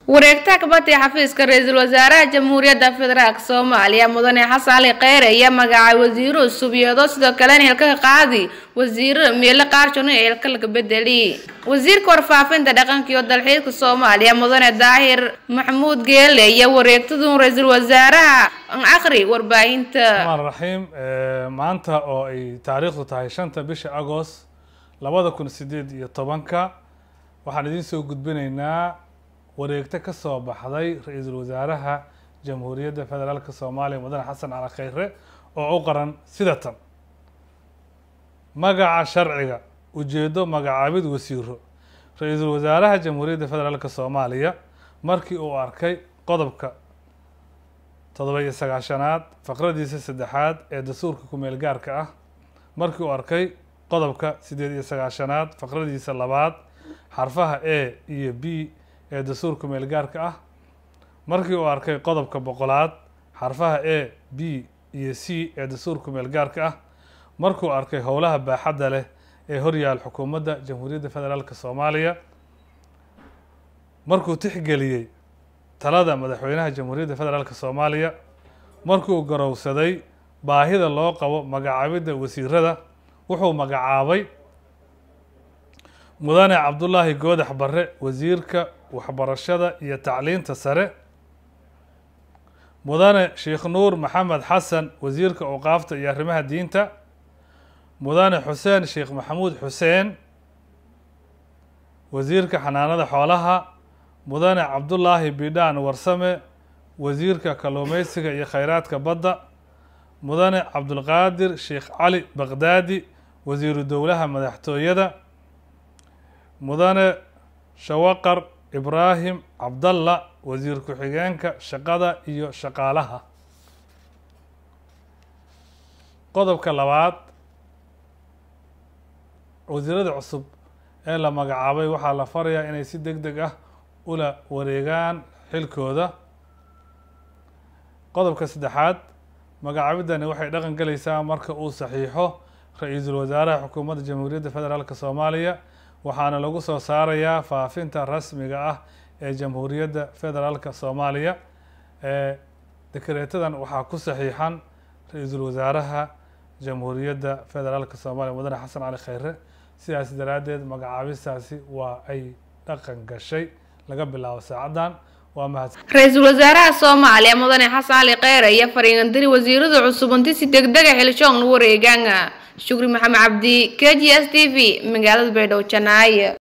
wareegta kabati xafiiska ra-iisul wasaaraha jamhuuriyadda federaalk soomaaliya mudane xasan cali kheyre ayaa magacaabay wasiiro cusub iyadoo sidoo kalena hilka qaadi wasiiro meelo qaarjoon ee hilka laga bedeli wasiirka warfaafinta dhaqanka iyo dalxiiska soomaaliya mudane daahir maxamuud geele iyo wareegtadu ra-iisul wasaaraha akhri warbaahinta raxmaan raxiim maanta oo ay taariikhdu tahay shanta bisha agost labada kun sideed iyo tobanka waxaan idiin soo gudbinaynaa wareegto ka soo baxday ra-iisul wasaaraha jamhuuriyadda federaalka soomaaliya mudane xasan cali kheyre oo u qaran sida tan magaca sharciga ujeedo magacaabid wasiiro ra-iisul wasaaraha jamhuuriyadda federaalka soomaaliya markii uu arkay qodobka toddoba iyo sagaashanaad faqradiisa saddexaad ee dastuurka ku-meel gaarka ah markii uu arkay qodobka siddeed iyo sagaashanaad faqradiisa labaad xarfaha a iyo b ee dastuurka meel gaarka ah markii uu arkay qodobka boqolaad xarfaha a b iyo c ee dastuurka meel gaarka ah markuu arkay howlaha baaxadda leh ee horyaal xukuumadda jamhuuriyadda federaalk soomaaliya markuu tixgeliyey talada madaxweynaha jamhuuriyadda federaalk soomaaliya markuu garowsaday baahida loo qabo magacaabidda wasiirada wuxuu magacaabay mudane cabdullaahi goodax barre wasiirka waxbarashada iyo tacliinta sare mudane sheekh nuur maxamed xasan wasiirka awqaafta iyo arrimaha diinta mudane xuseen sheekh maxamuud xuseen wasiirka xanaanada xoolaha mudane cabdullaahi bidhaan warsame wasiirka kalluumeysiga iyo kheyraadka badda mudane cabdulqaadir sheekh cali baqdaadi wasiiru dowlaha madaxtooyada mudane shawaqar ibraahim cabdalla wasiir ku-xigeenka shaqada iyo shaqaalaha qodobka labaad wasiirada cusub ee la magacaabay waxaa la farayaa inay si deg deg ah ula wareegaan xilkooda qodobka saddexaad magacaabidani waxay dhaqan galaysaa marka uu saxiixo ra-iisul wasaaraha xukuumadda jamhuuriyadda federaalk soomaaliya waxaana lagu soo saarayaa faafinta rasmiga ah ee jamhuuriyadda federaalka soomaaliya ee dekareetadan waxaa ku saxiixan ra-iisul wasaaraha jamhuuriyadda federaalka soomaaliya mudane xasan cali kheyre sidaas daraaddeed magacaabistaasi waa ay dhaqan gashay laga bilaabo saacaddan waa mahad ra-iisul wasaaraha soomaaliya mudane xasan cali kheyre iyo fariingandiri wasiirada cusub inti si degdega xilshoon wareegaan shukri maxamed cabdi k g s t v magaalada baydhabo janaaye